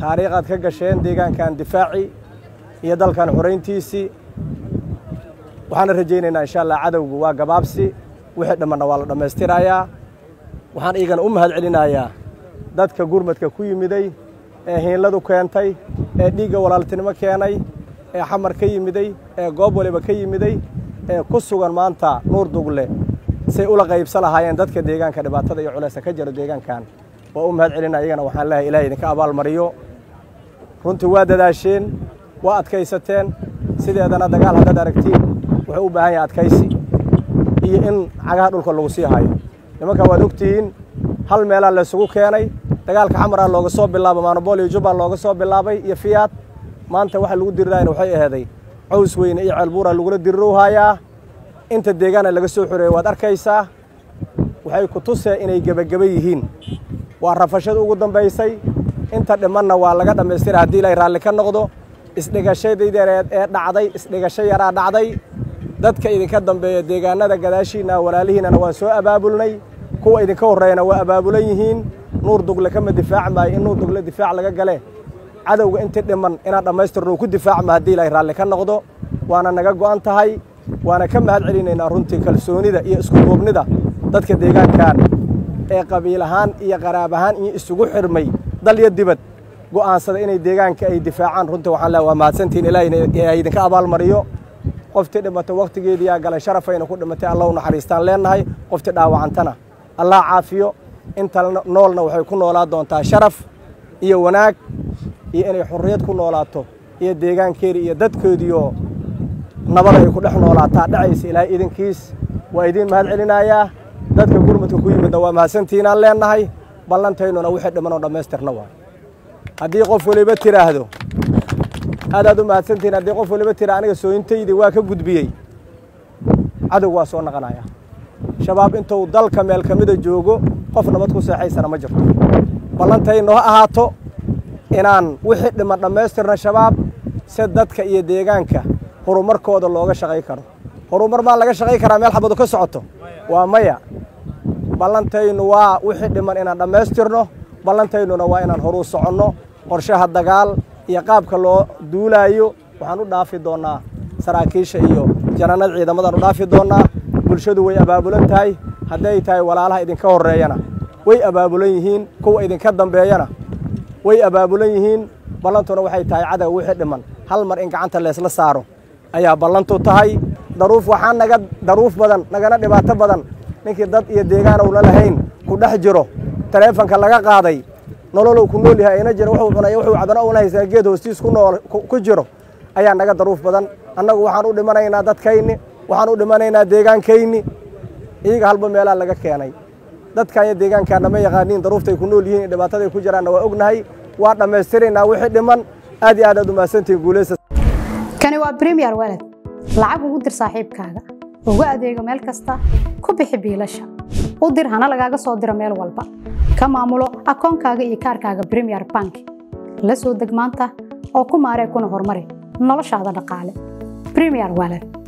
taariikhaad ka gasheen deegaankan difaaci iyo dalkan xorayntiisii waxaana rajaynaynaa insha allah cadowgu waa gabaabsi wixii dhammanna waa la dhammaystirayaa waxaan iigana u mahad celinayaa dadka gurmadka ku yimiday ee hiinladu keentay ee dhiigga walaaltinimo keenay ee xamar ka yimiday ee goob waliba ka yimiday ee ku sugan maanta nuur dugle say ula qaybsa lahaayeen dadka deegaanka dhibaatada iyo culayska ka jiro deegaankan waa u mahad celinaa iyagana waxaan leehay ilahay idinka abaalmariyo runtii waa dadaasheen waa adkaysateen sideedana dagaal haddaad aragtiin wuxuu u baahan yahay adkaysi iyo in cagaha dhulka lagu sii hayo nimanka waad ogtihiin hal meelaa laysugu keenay dagaalka xamaraa looga soo bilaabay maanobol iyo jubbal looga soo bilaabay iyo fiyaad maanta waxa lagu dirirayna waxay aheeday caws weyne iyo ceelbuura lagula dirirowhayaa inta deegaana laga soo xoreeyey waad arkaysaa waxay ku tusee inay gebageba yihiin waa rafashada ugu dambaysay inta dhimanna waa laga dhammaystira haddii ilaahay raalli ka noqdo isdhigashadaydareed ee dhacday isdhigasho yaraa dhacday dadka idinka dambeeya deegaanada gadaashiinna walaalihiinnana waan soo abaabulnay kuwa idinka horreeyana waa abaabulan yihiin nuur dugle kama difaaci maayo in nuur dugle difaac laga gale cadowga intii dhiman inaan dhammaystirno ku difaacma haddii ilaahay raalli ka noqdo waana naga go'an tahay waana ka mahad celinaynaa runtii kalsoonida iyo isku duubnida dadka deegaankan ee qabiil ahaan iyo qaraab ahaan iyo isugu xirmay dal iyo dibad go'aansada inay deegaanka ay difaacaan runtii waxaan leehay waa mahadsantihin ilaahay idinka abaalmariyo qoftii dhimatay wakhtigeediyaa galay sharafayna ku dhimatay allah u naxariistaan leennahay qoftii dhaawacantana allah caafiyo inta noolna waxay ku noolaa doontaa sharaf iyo wanaag iyo inay xorriyad ku noolaato iyo deegaankeedii iyo dadkoodiioo nabada ay ku dhex noolaataa dhacaysa ilaahay idinkiis waa idiin mahad celinayaa dadka gurmudka ku yimidna waa mahadsantiinaan leennahay ballantaynuna wixii dhimanoo dhammaystirna waa haddii qof waliba tidhaahdo aadaad u mahadsantihin haddii qof waliba tira aniga sooyintaydii waa ka gudbiyey cadow waa soo naqanaya shabaab intuu dalka meel ka mida joogo qof nabad ku seexaysana ma jirto ballantaynu ha ahaato inaan wixii dhiman dhammaystirna shabaab si dadka iyo deegaanka horumarkooda looga shaqay karo horumar maa laga shaqay karaa meel xabadu ka socoto waa maya ballantaynu waa wixii dhiman inaan dhammaystirno ballantaynuna waa inaan horuu soconno qorshaha dagaal iyo qaabka loo duulaayo waxaan u dhaafi doonnaa saraakiisha iyo janannada ciidamadaan u dhaafi doonnaa bulshadu way abaabulan tahay hadday tahay walaalaha idinka horreeyana way abaabulan yihiin kuwa idinka dambeeyana way abaabulan yihiin ballantuna waxay tahay cadow wixii dhiman hal mar in gacanta leesla saaro ayaa ballantu tahay daruuf waxaa naga daruuf badan nagana dhibaato badan ninkii dad iyo deegaan owna lahayn ku dhex jiro taleefanka laga qaaday nololow ku nool yahay ayna jira wuxuu cunay wuxuu cabana una haysaa geed hoostiis ku nool ku jiro ayaa naga daruuf badan annagu waxaan u dhimanaynaa dadkayni waxaan u dhimanaynaa deegaankayni iyaga halba meelaa laga keenay dadkan iyo deegaankaana ma yaqaaniin daruuftay ku nool yihiin dhibaataday ku jiraanna waa ognahay waa dhammaystiraynaa wixii dhiman aad iyo aad aad u mahadsantihin guulaysta kani waa premier walad lacag ugu dir saaxiibkaaga ugu adeego meel kasta ku bixi biilasha u dir hana lagaaga soo diro meel walba ka maamulo akoonkaaga iyo kaarkaaga premier bank la soo deg maanta oo ku maaree kuna horumari noloshaada dhaqaale premier walad